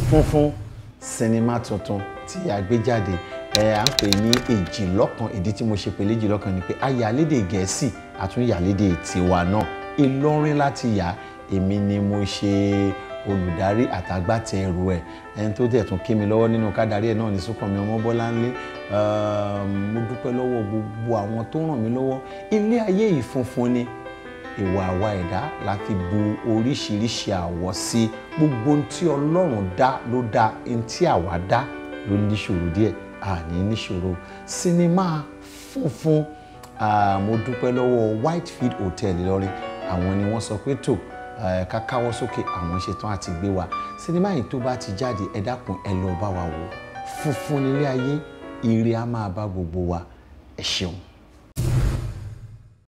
funfun sinimá tuntun tí a gbé jáde ẹ à ń pè ní èjìlọ́kan ìdí tí mo ṣe pè léjìlọ́kan ni pé a yà lédè gẹ̀ẹ́sì àtúnyà lédè tiwa náà ìlọrin láti yà èmi ni mo ṣe olùdarí àtàgbàtẹrù ẹ ẹni tó dẹ̀ tún kí mi lọ́wọ́ nínú kádàrí ẹ̀ náà ní Súnkànmí Ọmọbọ́láńlé mo dúpẹ́ lọ́wọ́ gbogbo àwọn tó ràn mí lọ́wọ́ ilé ayé yìí funfun ni ìwà àwa ẹ̀dá la fi bu oríṣiríṣi àwọ̀ sí gbogbo ohun tí Ọlọ́run dá ló dá ohun tí àwa dá ló níṣòro díẹ̀ àní níṣòro sinimá funfun mo dúpẹ́ lọ́wọ́ Whitefield Hotel Ìlọrin àwọn ni wọ́n sọ pé tó ká káwọ́ sókè àwọn ṣetán àti gbé wa sinimá yìí tó bá ti jáde ẹ dákun ẹ lọ bá wa wò funfun nílé ayé ire á máa bá gbogbo wa ẹ ṣeun.